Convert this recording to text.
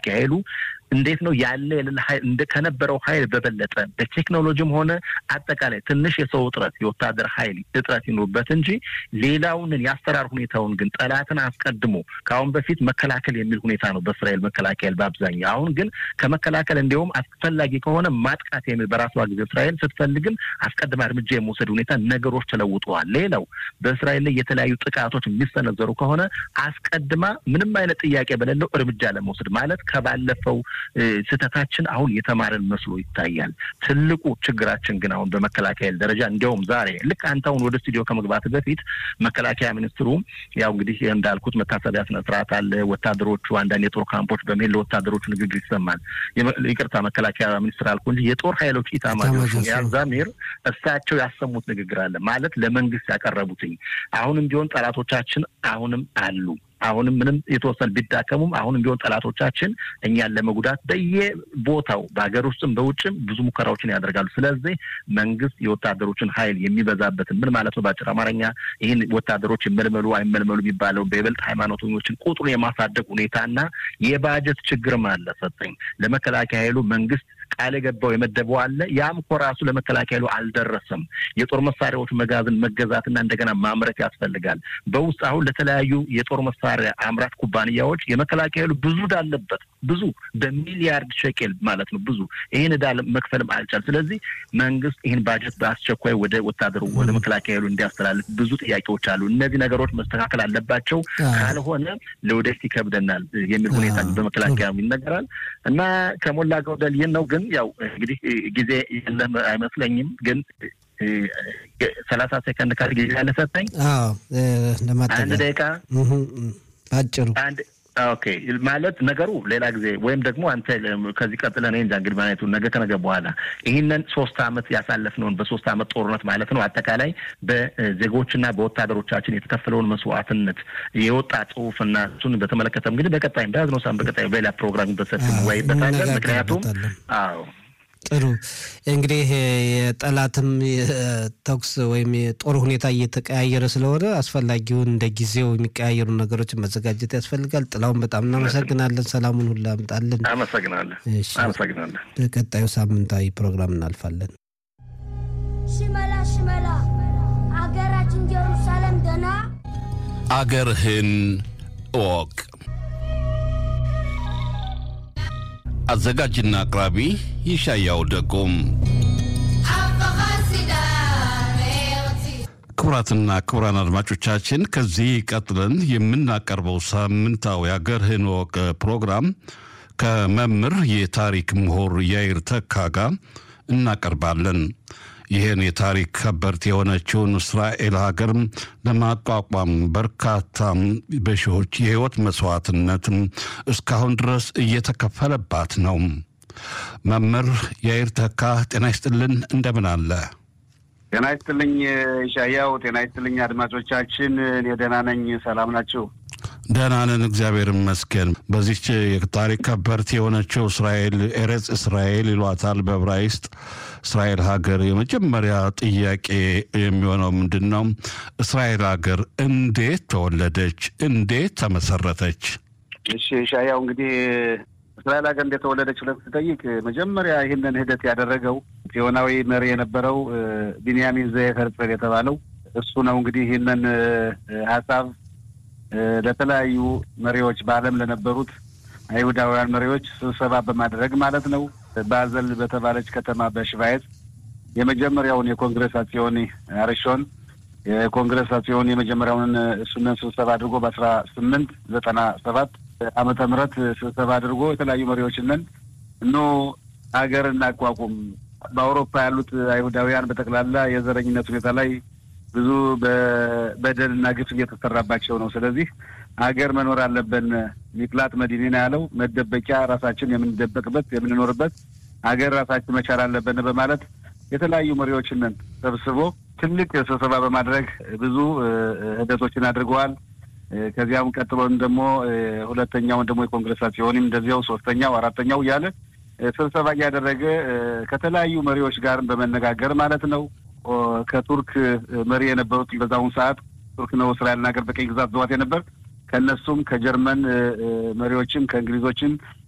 መከላከያ ኃይሉ እንዴት ነው ያለ የሌለ ኃይል ከነበረው ኃይል በበለጠ በቴክኖሎጂም ሆነ አጠቃላይ ትንሽ የሰው እጥረት የወታደር ኃይል እጥረት ይኑርበት እንጂ ሌላውን የአሰራር ሁኔታውን ግን ጠላትን አስቀድሞ ከአሁን በፊት መከላከል የሚል ሁኔታ ነው በእስራኤል መከላከያ በአብዛኛው። አሁን ግን ከመከላከል እንዲሁም አስፈላጊ ከሆነ ማጥቃት የሚል በራሷ ጊዜ እስራኤል ስትፈልግም አስቀድማ እርምጃ የመውሰድ ሁኔታ ነገሮች ተለውጠዋል። ሌላው በእስራኤል ላይ የተለያዩ ጥቃቶች የሚሰነዘሩ ከሆነ አስቀድማ ምንም አይነት ጥያቄ በሌለው እርምጃ ለመውሰድ ማለት ከባለፈው ስህተታችን አሁን የተማረን መስሎ ይታያል። ትልቁ ችግራችን ግን አሁን በመከላከያ ደረጃ እንዲያውም ዛሬ ልክ አንተ አሁን ወደ ስቱዲዮ ከመግባት በፊት መከላከያ ሚኒስትሩ ያው እንግዲህ እንዳልኩት መታሰቢያ ስነ ስርዓት አለ። ወታደሮቹ አንዳንድ የጦር ካምፖች በመሄድ ለወታደሮቹ ንግግር ይሰማል። ይቅርታ መከላከያ ሚኒስትር አልኩ እንጂ የጦር ኃይሎች ኢታማዦር ያዛሚር እሳቸው ያሰሙት ንግግር አለ ማለት ለመንግስት ያቀረቡትኝ አሁንም ቢሆን ጠላቶቻችን አሁንም አሉ አሁንም ምንም የተወሰነ ቢዳከሙም አሁንም ቢሆን ጠላቶቻችን እኛን ለመጉዳት በየቦታው በሀገር ውስጥም በውጭም ብዙ ሙከራዎችን ያደርጋሉ። ስለዚህ መንግስት የወታደሮችን ኃይል የሚበዛበትን ምን ማለት ነው በአጭር አማርኛ ይህን ወታደሮች ይመልመሉ አይመልመሉ የሚባለው በይበልጥ ሃይማኖተኞችን ቁጥሩን የማሳደግ ሁኔታና የባጀት ችግርም አለ። ሰጠኝ ለመከላከያ ኃይሉ መንግስት ቃል የገባው የመደበው አለ። ያም እኮ ራሱ ለመከላከያ ኃይሉ አልደረሰም። የጦር መሳሪያዎች መጋዘን መገዛትና እንደገና ማምረት ያስፈልጋል። በውስጥ አሁን ለተለያዩ የጦር መሳሪያ አምራች ኩባንያዎች የመከላከያ ኃይሉ ብዙ ዕዳ አለበት። ብዙ በሚሊያርድ ሸቄል ማለት ነው። ብዙ ይህን ዕዳ መክፈልም አልቻል። ስለዚህ መንግስት ይህን ባጀት በአስቸኳይ ወደ ወታደሩ ወደ መከላከያ ኃይሉ እንዲያስተላልፍ ብዙ ጥያቄዎች አሉ። እነዚህ ነገሮች መስተካከል አለባቸው። ካልሆነ ለወደፊት ይከብደናል የሚል ሁኔታ በመከላከያ ይነገራል እና ከሞላ ጎደል ይህን ነው ግን ያው እንግዲህ ጊዜ የለም አይመስለኝም። ግን ሰላሳ ሴከንድ ካል ጊዜ ያለ ሰጠኝ አንድ ደቂቃ አጭሩ አንድ ኦኬ ማለት ነገሩ ሌላ ጊዜ ወይም ደግሞ አንተ ከዚህ ቀጥለ እኔ እንጃ እንግዲህ ማለቱ ነገ ከነገ በኋላ ይህንን ሶስት አመት ያሳለፍነውን በሶስት አመት ጦርነት ማለት ነው አጠቃላይ በዜጎችና በወታደሮቻችን የተከፈለውን መስዋዕትነት የወጣ ጽሁፍና እሱን በተመለከተ እንግዲህ በቀጣይ በያዝነው ሳምንት በቀጣይ በሌላ ፕሮግራም በሰፊ ወይበታለን። ምክንያቱም አዎ ጥሩ እንግዲህ የጠላትም ተኩስ ወይም የጦር ሁኔታ እየተቀያየረ ስለሆነ አስፈላጊውን እንደ ጊዜው የሚቀያየሩ ነገሮችን መዘጋጀት ያስፈልጋል። ጥላውን በጣም እናመሰግናለን። ሰላሙን ሁሉ አምጣልን። አመሰግናለን። አመሰግናለን። በቀጣዩ ሳምንታዊ ፕሮግራም እናልፋለን። ሽመላ ሽመላ አገራችን ጀሩሳሌም ደና አገርህን እወቅ። አዘጋጅና አቅራቢ ይሻያው ደጎም። ክቡራትና ክቡራን አድማጮቻችን ከዚህ ቀጥለን የምናቀርበው ሳምንታዊ አገርህን እወቅ ፕሮግራም ከመምህር የታሪክ ምሁር ያይር ተካ ጋር እናቀርባለን። ይህን የታሪክ ከበርት የሆነችውን እስራኤል ሀገር ለማቋቋም በርካታ በሺዎች የህይወት መስዋዕትነት እስካሁን ድረስ እየተከፈለባት ነው። መምህር ያይር ተካ ጤና ይስጥልን፣ እንደምን አለ? ጤና ይስጥልኝ ሻያው። ጤና ይስጥልኝ አድማጮቻችን። እኔ ደህና ነኝ። ሰላም ናቸው? ደህና ነን፣ እግዚአብሔር ይመስገን። በዚች የታሪክ ከበርት የሆነችው እስራኤል ኤሬጽ እስራኤል ይሏታል በዕብራይስጥ እስራኤል ሀገር የመጀመሪያ ጥያቄ የሚሆነው ምንድን ነው? እስራኤል ሀገር እንዴት ተወለደች? እንዴት ተመሰረተች? እሺ ሻያው፣ እንግዲህ እስራኤል ሀገር እንዴት ተወለደች ብለህ ስትጠይቅ መጀመሪያ ይህንን ሂደት ያደረገው ጽዮናዊ መሪ የነበረው ቢንያሚን ዘየፍ ሄርጽል የተባለው እሱ ነው። እንግዲህ ይህንን ሀሳብ ለተለያዩ መሪዎች በዓለም ለነበሩት አይሁዳውያን መሪዎች ስብሰባ በማድረግ ማለት ነው ባዘል በተባለች ከተማ በሽቫይት የመጀመሪያውን የኮንግረስ አጽዮኒ አርሾን የኮንግረስ አጽዮኒ የመጀመሪያውን እሱንን ስብሰባ አድርጎ በአስራ ስምንት ዘጠና ሰባት ዓመተ ምህረት ስብሰባ አድርጎ የተለያዩ መሪዎችንን እኖ ሀገር እናቋቁም በአውሮፓ ያሉት አይሁዳውያን በጠቅላላ የዘረኝነት ሁኔታ ላይ ብዙ በደልና ግፍ እየተሰራባቸው ነው። ስለዚህ ሀገር መኖር አለብን። ሚቅላጥ መዲኔና ያለው መደበቂያ ራሳችን የምንደበቅበት የምንኖርበት ሀገር ራሳችን መቻል አለብን በማለት የተለያዩ መሪዎችንን ሰብስቦ ትልቅ ስብሰባ በማድረግ ብዙ ሂደቶችን አድርገዋል። ከዚያም ቀጥሎን ደግሞ ሁለተኛውን ደግሞ የኮንግረስ ሲሆንም እንደዚያው ሶስተኛው፣ አራተኛው እያለ ስብሰባ እያደረገ ከተለያዩ መሪዎች ጋርም በመነጋገር ማለት ነው ከቱርክ መሪ የነበሩት በዛውን ሰዓት ቱርክ ነው እስራኤልን ሀገር በቀኝ ግዛት ዘዋት የነበር ከእነሱም ከጀርመን መሪዎችም ከእንግሊዞችም